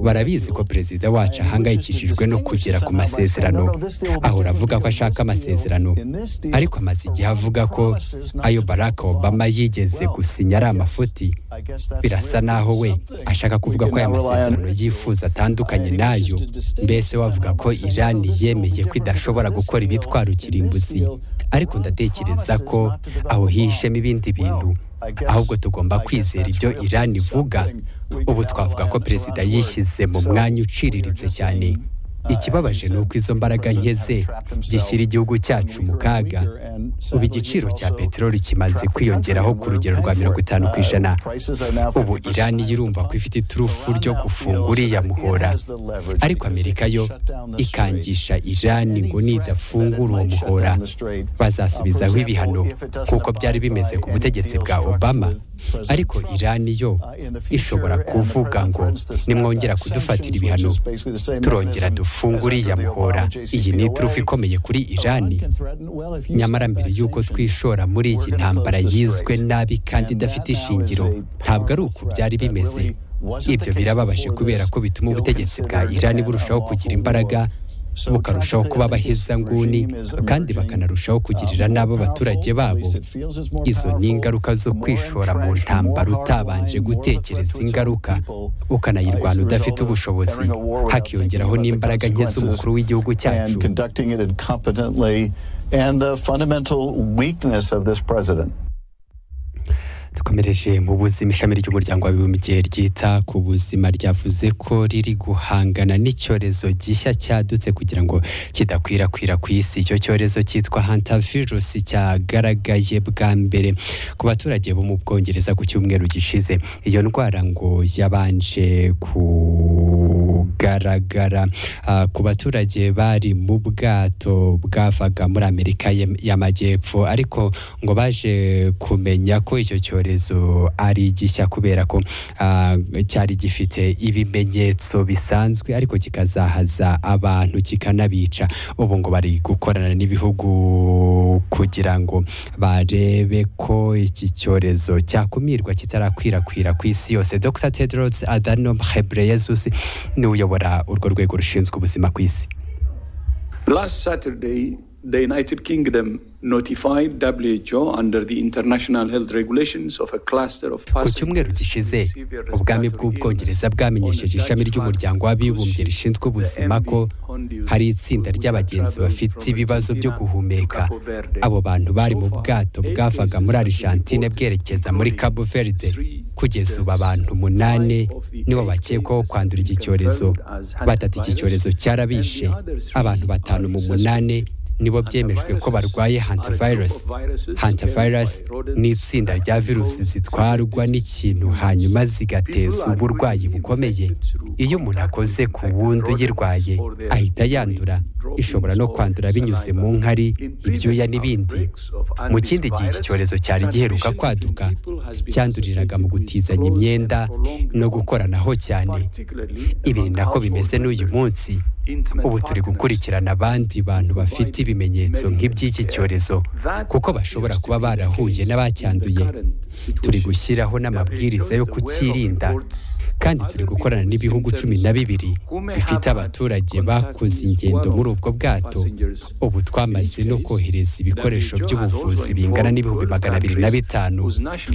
barabizi ko perezida wacu ahangayikishijwe no kugera ku masezerano ahora avuga ko ashaka amasezerano ariko amaze igihe avuga ko ayo Barack Obama yigeze gusinya ari amafuti birasa naho we ashaka kuvuga ko aya masezerano yifuza atandukanye n'ayo mbese wavuga ko irani yemeye ko idashobora gukora ibitwara ukirimbuzi ariko ndatekereza ko aho hishemo ibindi bintu ahubwo tugomba kwizera ibyo irani ivuga ubu twavuga ko perezida yishyize mu mwanya uciriritse cyane ikibabaje ni uko izo mbaraga nke ze gishyira igihugu cyacu mu kaga ubu igiciro cya peteroli kimaze kwiyongeraho ku rugero rwa mirongo itanu ku ijana ubu irani irumva ko ifite iturufu ryo gufunga uriya muhora ariko amerika yo ikangisha irani ngo nidafungura uwo muhora bazasubizaho ibihano kuko byari bimeze ku butegetsi bwa obama ariko irani yo ishobora kuvuga ngo nimwongera kudufatira ibihano turongera dufu uriya muhora iyi ni iturufu ikomeye kuri irani nyamara mbere y'uko twishora muri iyi ntambara yizwe nabi kandi idafite ishingiro ntabwo ari uku byari bimeze ibyo birababaje kubera ko bituma ubutegetsi bwa irani burushaho kugira imbaraga bukarushaho kuba abaheza nguni kandi bakanarushaho kugirira n'abo abaturage babo izo ni ingaruka zo kwishora mu ntambaro utabanje gutekereza ingaruka ukanayirwanya udafite ubushobozi hakiyongeraho n'imbaraga nke z'umukuru w'igihugu cyacu dukomereje mu buzima ishami ry'umuryango w'abibumbye ryita ku buzima ryavuze ko riri guhangana n'icyorezo gishya cyadutse kugira ngo kidakwirakwira ku isi icyo cyorezo cyitwa hantavirus cyagaragaye bwa mbere ku baturage bo mu bwongereza ku cyumweru gishize iyo ndwara ngo yabanje ku kugaragara ku baturage bari mu bwato bwavaga muri amerika y'amajyepfo ariko ngo baje kumenya ko icyo cyorezo ari gishya kubera ko cyari gifite ibimenyetso bisanzwe ariko kikazahaza abantu kikanabica ubu ngo bari gukorana n'ibihugu kugira ngo barebe ko iki cyorezo cyakumirwa kitarakwirakwira ku isi yose dr tedros adhanom ghebreyesus ni uyobora urwo rwego rushinzwe ubuzima ku isi last saturday the united kingdom ku cyumweru gishize ubwami bw'ubwongereza bwamenyesheje ishami ry'umuryango w'abibumbye rishinzwe ubuzima ko hari itsinda ry'abagenzi bafite ibibazo byo guhumeka abo bantu bari mu bwato bwavaga muri arishantine bwerekeza muri cabo verde kugeza ubu abantu umunani nibo bakekwaho kwandura iki cyorezo batatu iki cyorezo cyarabishe abantu batanu mu munani nibo byemejwe ko barwaye hantavirus hantavirus ni itsinda rya virusi zitwarwa n'ikintu hanyuma zigateza uburwayi bukomeye iyo umuntu akoze ku wundi uyirwaye ahita yandura ishobora no kwandura binyuze mu nkari ibyuya n'ibindi mu kindi gihe iki cyorezo cyari giheruka kwaduka cyanduriraga mu gutizanya imyenda no gukoranaho cyane ibi ni nako bimeze n'uyu munsi ubu turi gukurikirana abandi bantu bafite ibimenyetso nk'iby'iki cyorezo kuko bashobora kuba barahuye n'abacyanduye turi gushyiraho n'amabwiriza yo kucyirinda kandi turi gukorana n'ibihugu cumi na bibiri bifite abaturage bakoze ingendo muri ubwo bwato ubu twamaze no kohereza ibikoresho by'ubuvuzi bingana n'ibihumbi magana abiri na bitanu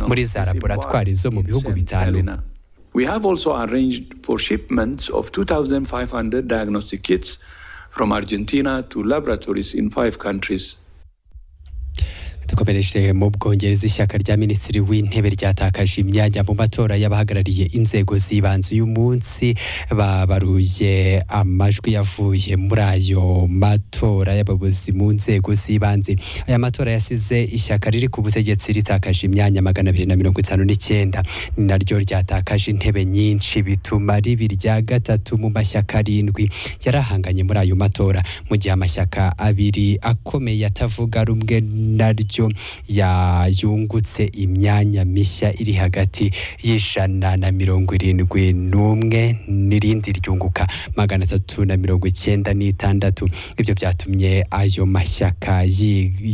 muri za laboratwari zo mu bihugu bitanu We have also arranged for shipments of 2,500 diagnostic kits from Argentina to laboratories in five countries. dukomereje mu bwongereza ishyaka rya minisitiri w'intebe ryatakaje imyanya mu matora y'abahagarariye inzego z'ibanze uyu munsi babaruye amajwi yavuye muri ayo matora y'abayobozi mu nzego z'ibanze aya matora yasize ishyaka riri ku butegetsi ritakaje imyanya magana abiri na mirongo itanu n'icyenda ni naryo ryatakaje intebe nyinshi bituma ribi rya gatatu mu mashyaka arindwi yarahanganye muri ayo matora mu gihe amashyaka abiri akomeye atavuga rumwe naryo yayungutse imyanya mishya iri hagati y'ijana na mirongo irindwi n'umwe n'irindi ryunguka magana atatu na mirongo icyenda n'itandatu ibyo byatumye ayo mashyaka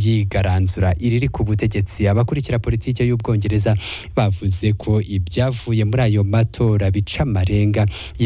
yigaranzura iriri ku butegetsi abakurikira politiki y'ubwongereza bavuze ko ibyavuye muri ayo matora bica amarenga